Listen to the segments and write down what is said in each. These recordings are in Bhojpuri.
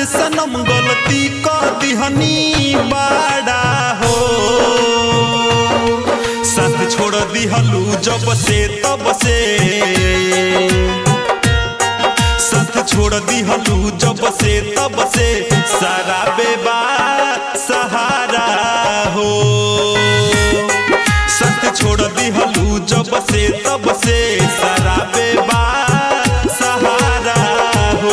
सनम गलती क दिहनी बाड़ा हो साथ छोड़ दिहलू जब से तब से साथ छोड़ दिहलू जब से तब से सारा बेबा सहारा हो साथ छोड़ दिहलू जब से तब से सारा बेबा सहारा हो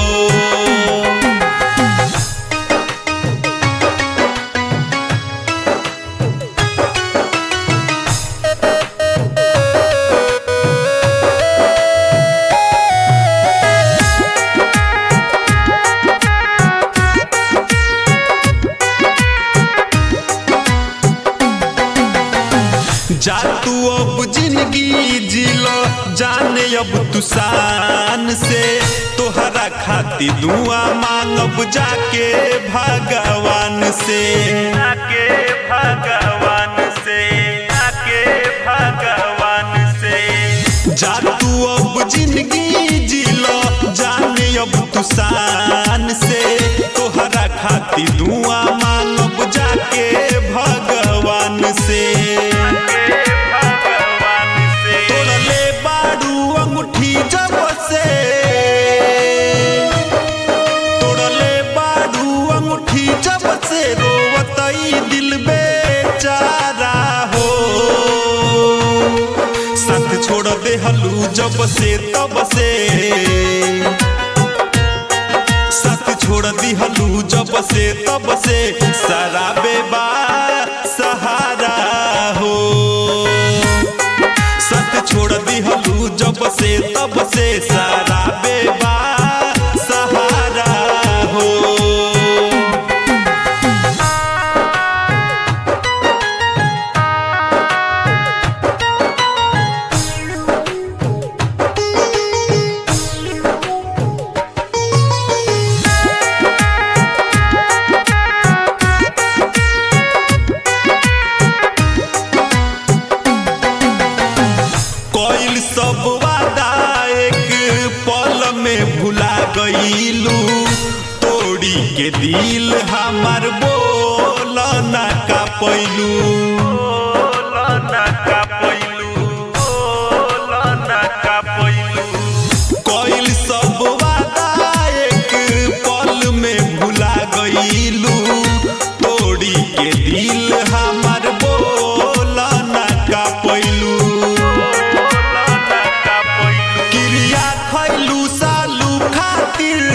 जा तू अब जिंदगी जिलो जाने अब तू शान से तोहरा खाती दुआ मांगब जाके भगवान से जाके भगवान से जाके भगवान से जा तू अब जिंदगी जिलो जाने अब तू शान से तोहरा खाती दुआ मांगब जाके भगवान से तोड़ले बारू अंगूठी जब से तोड़ले बारू अंगूठी जब से रोवतई दिल बेचारा हो साथ छोड़ दे हलू जब से तब से साथ छोड़ दी हलू जब से तब से सारा बेबा सहारा हो साथ छोड़ दी हलू जब से तब से सारा बेबा सहारा हो कोइल सब वादा एक पल में भुला गईलू तोड़ी के दिल हमार बोल ना का पैलू कोइल सब वादा एक पल में भुला गईलू तोड़ी के दिल हमार बोल ना का पैलू क्रिया खैलू सालू खातिर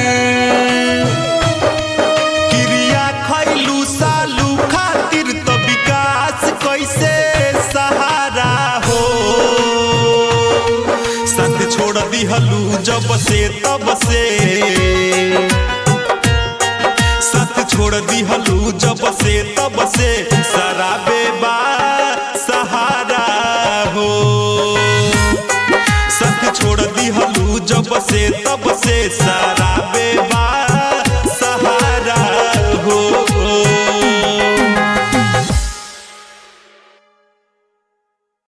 क्रिया खैलू सालू खातिर तो विकास कैसे सहारा हो साथ छोड़ दिहलू जब से तब से साथ छोड़ दिहलू जब से तब से सारा बेबा सहारा हो साथ छोड़ दिहलू जब से तब से सारा बेबा